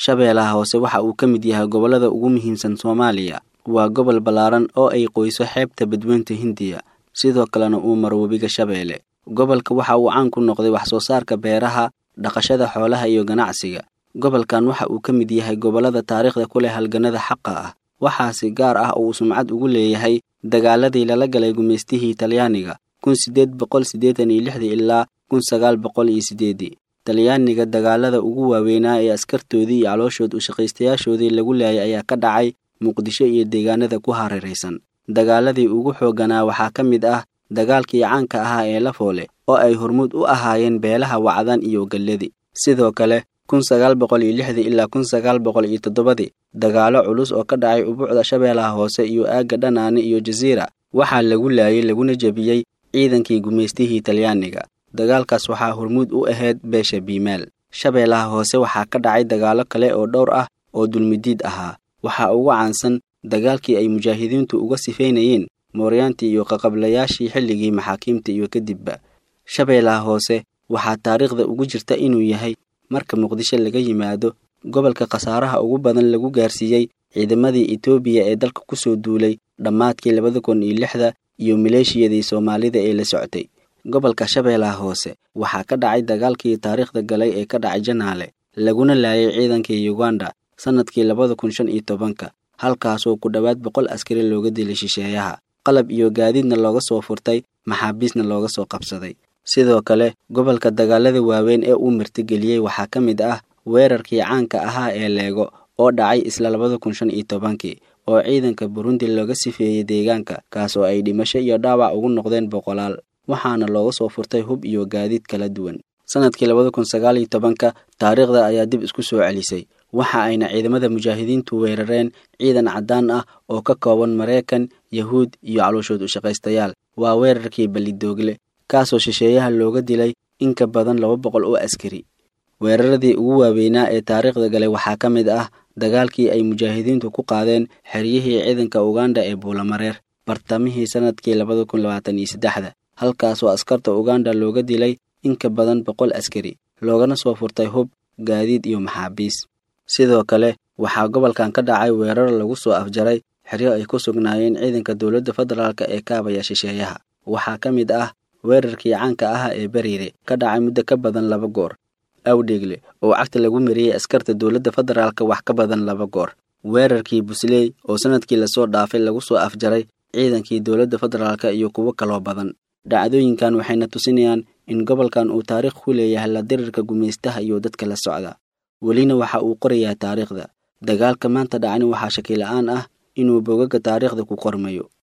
shabeellaha hoose waxa uu ka mid yahay gobollada ugu muhiimsan soomaaliya waa gobol ballaaran oo ay qoyso xeebta badweynta hindiya sidoo kalena uu maro webiga shabeelle gobolka waxa uu caan ku noqday wax soo saarka beeraha dhaqashada xoolaha iyo ganacsiga gobolkan waxa uu ka mid yahay gobollada taariikhda ku leh halganada xaqa ah waxaasi gaar ah oo uu sumcad ugu leeyahay dagaaladii lala galay gumaystihii talyaaniga kun siddeed boqol siddeetan iyo lixdii ilaa kun sagaal boqol iyo siddeedii talyaaniga dagaalada ugu waaweynaa ee askartoodii iyo calooshood ushaqaystayaashoodii lagu laayay ayaa ka dhacay muqdisho iyo deegaanada ku hareeraysan dagaaladii ugu xoogganaa waxaa ka mid ah dagaalkii caanka ahaa ee lafoole oo ay hormuud u ahaayeen beelaha wacdan iyo galladi sidoo kale kun sagaal boqol iyo lixdii ilaa kun sagaal boqol iyo toddobadii dagaalo culus oo ka dhacay ubuucda shabeellaha hoose iyo aagga dhanaane iyo jasiira waxaa lagu laayay laguna jebiyey ciidankii gumaystihii talyaaniga dagaalkaas waxaa hormuud u ahayd beesha biimaal shabeellaha hoose waxaa ka dhacay dagaalo kale oo dhowr ah oo dulmidiid ahaa waxaa ugu caansan dagaalkii ay mujaahidiintu uga sifaynayeen mooryaantii iyo qaqablayaashii xilligii maxaakiimta iyo kadibba shabeellaha hoose waxaa taariikhda ugu jirta inuu yahay marka muqdisho laga yimaado gobolka khasaaraha ugu badan lagu gaarsiiyey ciidamadii etoobiya ee dalka ku soo duulay dhammaadkii labada kun iyo lixda iyo maleeshiyadii soomaalida ee la socotay gobolka shabeellaha hoose waxaa ka dhacay dagaalkii taariikhda galay ee ka dhacay janaale laguna laayay ciidankii yuganda sannadkii labada kun shan iyo tobanka halkaasoo ku dhowaad boqol askari looga dilay shisheeyaha qalab iyo gaadiidna looga soo furtay maxaabiisna looga soo qabsaday sidoo kale gobolka dagaalada waaweyn ee uu martigeliyey waxaa ka mid ah weerarkii caanka ahaa ee leego oo dhacay isla labada kun shan iyo tobankii oo ciidanka burundi looga sifeeyey deegaanka kaas oo ay dhimasho iyo dhaawac ugu noqdeen boqolaal waxaana looga soo furtay hub iyo gaadiid kala duwan sannadkii labada kun sagaal iyo tobanka taariikhda ayaa dib isku soo celisay waxa ayna ciidamada mujaahidiintu weerareen ciidan caddaan ah oo ka kooban maraykan yahuud iyo calooshood ushaqaystayaal waa weerarkii ballidoogle kaasoo shisheeyaha looga dilay in ka badan laba boqol oo askari weeraradii ugu waaweynaa ee taariikhda galay waxaa ka mid ah dagaalkii ay mujaahidiintu ku qaadeen xeryihii ciidanka uganda ee buulamareer bartamihii sannadkii labada kun labaatan iyo saddexda halkaasoo askarta uganda looga dilay in ka badan boqol askari loogana soo furtay hub gaadiid iyo maxaabiis sidoo kale waxaa gobolkan ka dhacay weerar lagu soo afjaray xeryo ay ku sugnaayeen ciidanka dowladda federaalk ee kaabaya shisheeyaha waxaa ka mid ah weerarkii caanka ah ee beriire ka dhacay muddo ka badan laba goor awdheegle oo cagta lagu mariyey askarta dowladda federaalka wax ka badan laba goor weerarkii busley oo sannadkii lasoo dhaafay lagu soo afjaray ciidankii dowladda federaalk iyo kuwo kaloo badan dhacdooyinkan waxayna tusinayaan in gobolkan uu taariikh ku leeyahay la dirirka gumaystaha iyo dadka la socda welina waxa uu qorayaa taariikhda dagaalka maanta dhacani waxaa shaki la-aan ah inuu bogaga taariikhda ku qormayo